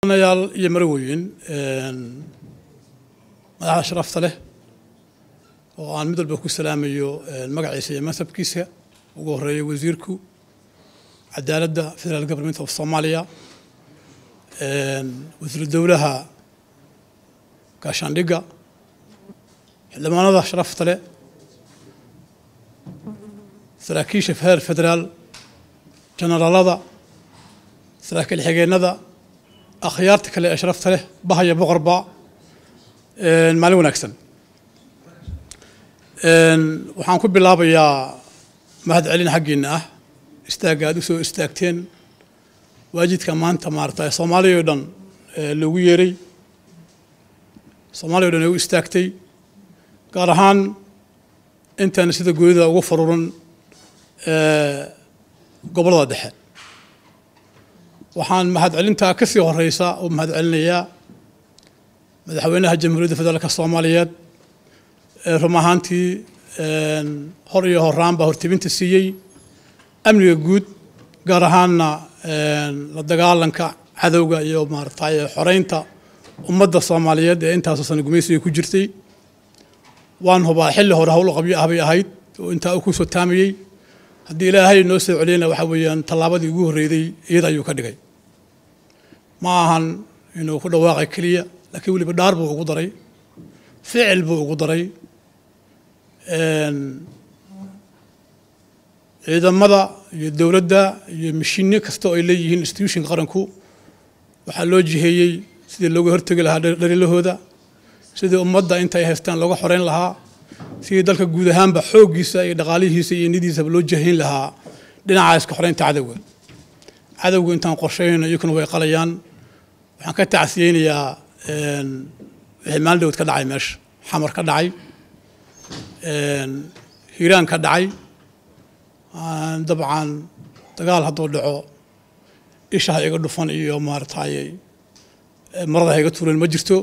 yaal iyo marweyn madaxda sharafta leh oo aan mid walba ku salaamayo magaciisa iyo mansabkiisa ugu horeeya wasiirku cadaaladda federal government of soomaaliya wasiiru dowlaha gaashaandhigga xildhibaanada sharafta leh saraakiisha heer federaal generaalada saraakiil xigeenada akhyaarta kale ee sharafta leh bahaya boqorba maalin wanaagsan waxaan ku bilaabayaa mahad celin xaggiina ah istaagga aad u soo istaagteen waajidka maanta maarata soomaaliya o dhan loogu yeeray soomaaliya o dhan ay u istaagtay gaar ahaan intaan sida goonida ugu faruuran gobollada dhexe waxaan mahad celintaa ka sii horeysa oo mahad celinayaa madaxweynaha jamhuuriyadda federaalka soomaaliyeed ee rum ahaantii hor iyo horaan baa hortebinta siiyey amniga guud gaar ahaanna la dagaalanka cadowga iyo maaratay xoreynta ummadda soomaaliyeed ee intaasoo sana gumaysiga ku jirtay waan hubaa xilli hore howl qabyo ah bay ahayd oo intaa uu ku soo taamayey haddii ilaahay noo soo celiyana waxaa weeyaan tallaabadii ugu horreyday iyada ayuu ka dhigay ma ahan inuu ku dhawaaqay keliya laakiin weliba dhaar buu ugu daray ficil buu ugu daray ciidamada iyo dowladda iyo mishiinyo kasta oo ay leeyihiin institutionka qaranku waxaa loo jiheeyey sidii looga hortegi lahaa dhaliilahooda sidii ummadda inta ay haystaan looga xoreyn lahaa sidii dalka guud ahaanba xooggiisa iyo dhaqaalihiisa iyo nidiisaba loo jihayn lahaa dhinaca iska xoreynta cadowga cadowga intaan qorsheyno iyakuna way qalayaan waxaan ka tacsiyeynayaa wixii maalin dhowd ka dhacay meesha xamar ka dhacay hiiraan ka dhacay dabcan dagaal hadduu dhaco isha ha iga dhufan iyo maaratay marada ha iga tuuran ma jirto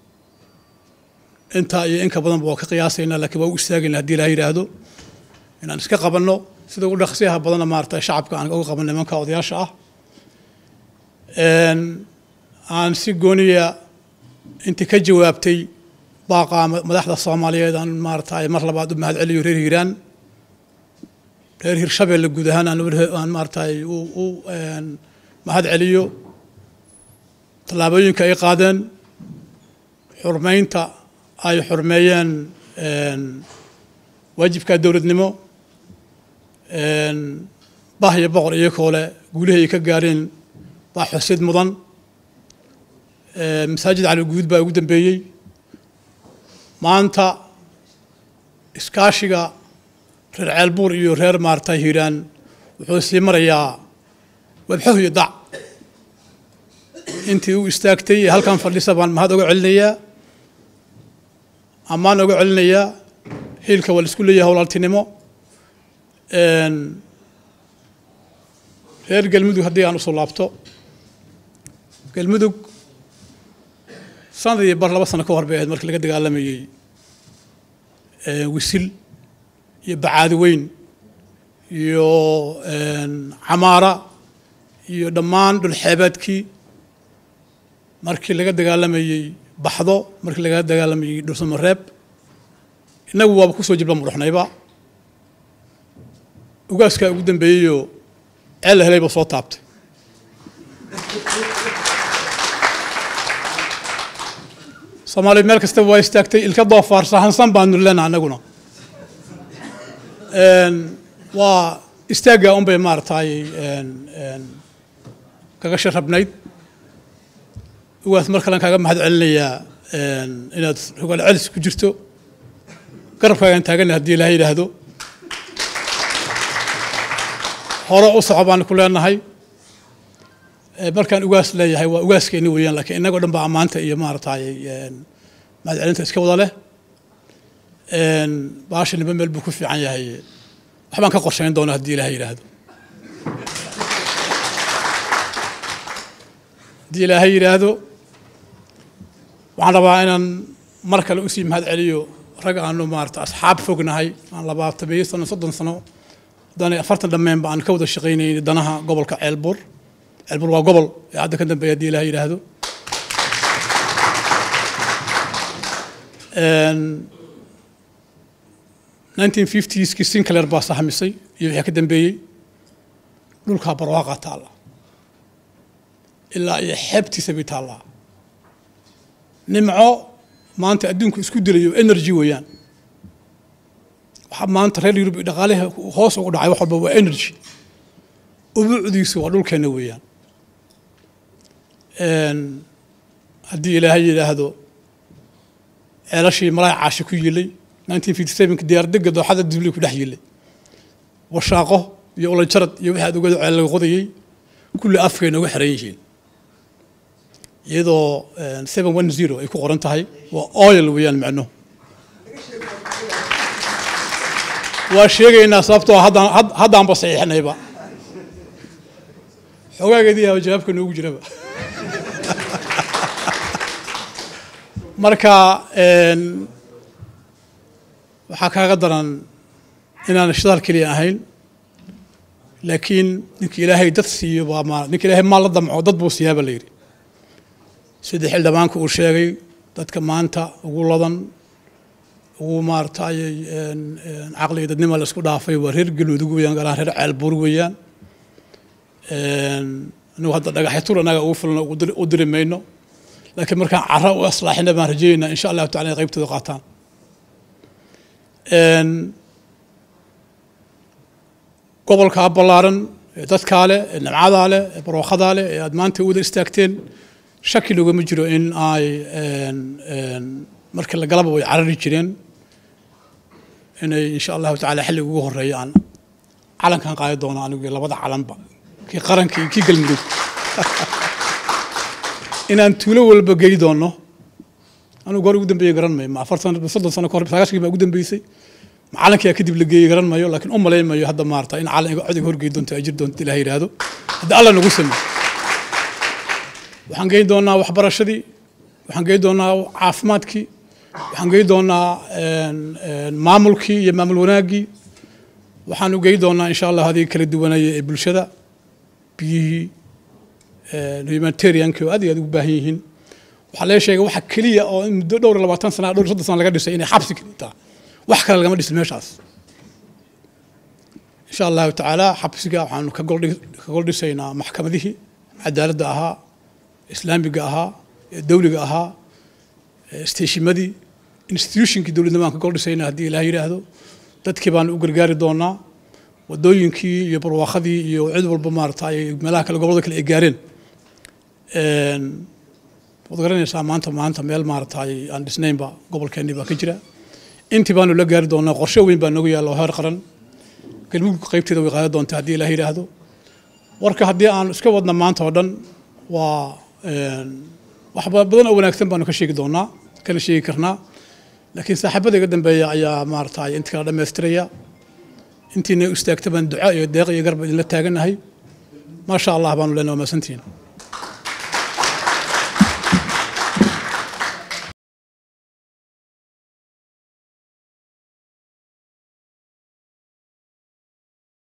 intaa iyo inka badanba waa ka qiyaasaynaa lakiin waa u istaagayna hadii ilaha yidhaahdo inaan iska qabanno sida ugu dhaqsiyaha badanna maarata shacabka aan uga qaban nimanka odayaasha ah aan si gooniya intii ka jawaabtay baaqa madaxda soomaaliyeed aan maaratay mar labaad u mahad celiyo reer hiiraan reer hirshabeelle guud ahaan aan maaratay u mahad celiyo tallaabooyinka ay qaadeen xurmeynta ay xurmeeyeen waajibka dowladnimo bah iyo boqor iyakoo leh guulihii ay ka gaareen baa xusid mudan masaajid cali guud baa ugu dambeeyey maanta iskaashiga reer ceelbuur iyo reer maarata hiiraan wuxuu sii marayaa webxoh iyo dac intii u istaagtay ee halkan fadhisa baan mahad oga celinayaa ammaan oga celinayaa hiilka waa la isku leeyahay howlaaltinimo reer galmudug haddii aan usoo laabto galmudug sanadii bar laba sano ka hor bay ahayd markii laga dagaalamayey wisil iyo bacaadi weyn iyo camaara iyo dhammaan dhulxeebeedkii markii laga dagaalamayey baxdo markii laga dagaalamayey dhursamareeb innagu waaba kusoo jibla mudhaxnayba ugaaskaa ugu dambeeyeyoo ceel la helayba soo taabtay soomaaliya meel kastaba waa istaagtay ilka doofaar sahansan baanu lena annaguna waa istaaggaa un bay maaratay kaga sharabnayd ugaas mar kalen kaaga mahad celinayaa inaad rogaal celis ku jirto garabkaagaan taagana haddii ilaha yidhaahdo hore u soco baan ku leenahay markaan ugaas leeyahay waa ugaaskeeni weeyaan lakiin innagoo dhan baa ammaanta iyo maaratay mahad celinta iska wada leh baasha niba meel buu ku fiican yahay waxbaan ka qorsheyn doona haddii ilaha yidhaahdo haddii ilaahay yidhaahdo waxaan rabaa inaan mar kale usii mahad celiyo rag aanu maarata asxaab fognahay aan labaatameeyo sano soddon sano haddaan afartan dhammeenba aan ka wada shaqaynayni danaha gobolka ceelbuur ceelbuur waa gobol ee hadda ka dambeeya haddii ilaah yidhaahdo nineteen fiftieskii sinclair baa sahamisay iyo wixii ka dambeeyey dhulkaa barwaaqa taalla ilaa iyo xeebtiisa bay taallaa nimco maanta adduunku isku dilayo energy weeyaan waxaa maanta reer yurub iyo dhaqaalaha hoos ugu dhacay wax walba waa energy ubuucdiisu waa dhulkeenna weeyaan haddii ilaahay yidhaahdo ceelashii malaay caashi ku yilay nineteen fifty sevenki diyaardega dooxada dibli ku dhex yilay washaaqo iyo ulanjarad iyo wixii aad ogado ceel laga qodayey kulli afkay nooga xiran yihiin iyadoo seven one zero ay ku qoran tahay waa oil weeyaan macno waa sheegaynaa sababtoo haddaan haddaanba saxiixnayba xoogaageedii yaaba jawaabka noogu jiraba marka waxaa kaaga daran inaan shidaal keliya ahayn laakiin ninka ilaahay dad siiyo baa ma ninka ilaahay maal la damco dad buu siiyaa baa la yidhi sida xildhibaanka uu sheegay dadka maanta ugu ladan ugu maaratay caqliga dadnima la isku dhaafay waa reer galmudug weeyaan gaar ahaan reer ceelbuur weeyaan anigu hadda dhagaxya tur annaga ugu filna u diri mayno laakiin markaan cara u aslaaxina baan rajeynaa insha allahu tacala inay qaybtooda qaataan gobolkaa ballaaran ee dadkaa leh ee nimcadaa leh ee barwaaqadaa leh ee aad maanta wada istaagteen shaki loogama jiro in ay markii la galaba way carari jireen inay insha allahu tacala xilliga ugu horeeya aan calankan qaadi doono anigu labada calanba kii qaranka iyo kii galmudug inaan tuulo walba gey doono anugu hor ugu dambeeye garan mayo ma afartan soddon sano kahor sagaashkii baa ugu dambeysay ma calankiyaa kadib la geeyey garan mayo laakiin u malayn mayo hadda maarata in calan codiga horgey doonto ay jir doonto ilaah yidhaahdo haddii alla nagu sameey waxaan geyn doonaa waxbarashadii waxaan geyn doonaa caafimaadkii waxaan geyn doonaa maamulkii iyo maamul wanaaggii waxaan u geyn doonaa insha allah hadii kala duwanaya ee bulshada biyihii humanitarianki oo aad iyo aad ugu baahan yihiin waxaa lee sheegay waxa keliya oo muddo dhowr iyo labaatan sana dhowr iyo soddon sana laga dhisay inay xabsi kelitaa wax kale lagama dhisin meeshaas insha allahu tacaala xabsiga waxaanu ka gol dhisaynaa maxkamadihii cadaaladda ahaa islaamiga ahaa dawliga ahaa steeshimadii institutionkii dowladnimo aan ka gol dhisaynaa haddii ilaah yidhaahdo dadkii baanu u gargaari doonaa wadooyinkii iyo barwaaqadii iyo cid walba maarata ay meelaha kale gobolada kale ay gaareen waad garanaysaa maanta maanta meel maarata aan dhisnaynba gobolkeennii baa ka jira intii baanu la gaari doonaa qorshe weyn baa noogu yaalla oo heer qaran galmudug qaybteeda way qaadan doontaa haddii ilaah yidhaahdo warka haddii aan iska wadna maanta oo dhan waa wax badan oo wanaagsan baanu ka sheegi doonaa kana sheegi karnaa laakiin saaxiibada iga dambeeya ayaa maarata inta kala dhammaystiraya intiina istaagta baan duca iyo deeq iyo garba idinla taaganahay maasha allah baanu leenahay waa maasantihiin